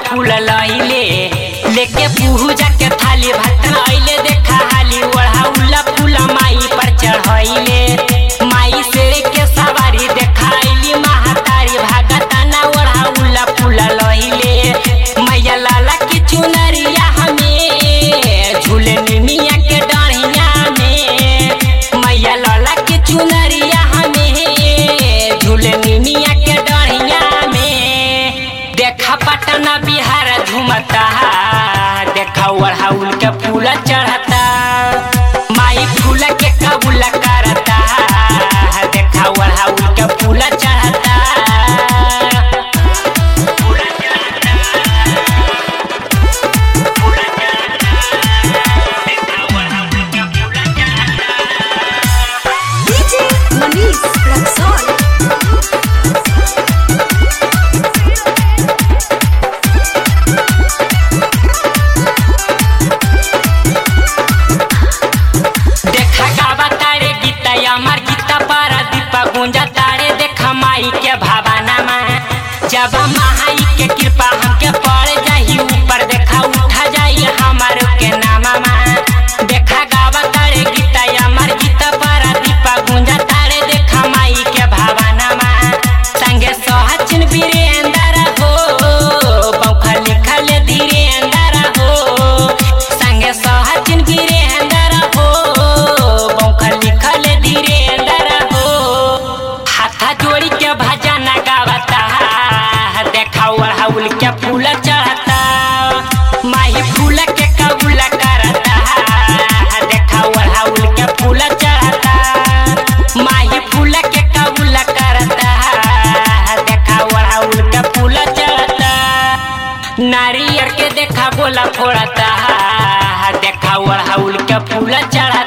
फूल लइले लेके पूजा के थाली भक्तन अइले देखा हाली ओढ़ाउला फूल माई पर चढ़ाइले माई से के सवारी देखाइली महातारी भागताना ओढ़ाउला फूल लइले मैया लाला की चुनरिया हमें झूले निमिया के डढ़िया में मैया लाला की चुनरिया हमें झूले निमिया के डढ़िया में देखा पटना बिहार झूमता देखा ओढ़ाउल के फूल चढ़ता माई फूल के कबूल करता देखा ओढ़ाउल के फूल चढ़ता DJ Manish Raxon. देखा गावा तारे गीता अमर गीता पर दीपा गुंजा तारे देखा माई के भावना में जब माई के कृपा हमके पड़ जाई ऊपर देखा उठा जाई हमार के नामा में देखा गावा तारे गीता अमर गीता पर दीपा गुंजा तारे देखा माई के भावना में संगे सोहचिन वीरेंद्र हो बौखा लिखल धीरेंद्र हो संगे सोहचिन वीरेंद्र हो बौखा लिखल धीरेंद्र हो हाथा जोड़ी के भजन गावता देखा ओढ़ाउल के फूल चढ़ता माही फूल के कबूल करता देखा ओढ़ाउल के फूल चढ़ता माही फूल के कबूल करता देखा ओढ़ाउल के फूल चढ़ता नारियर के देखा गोला फोड़ता देखा ओढ़ाउल के फूल चढ़ता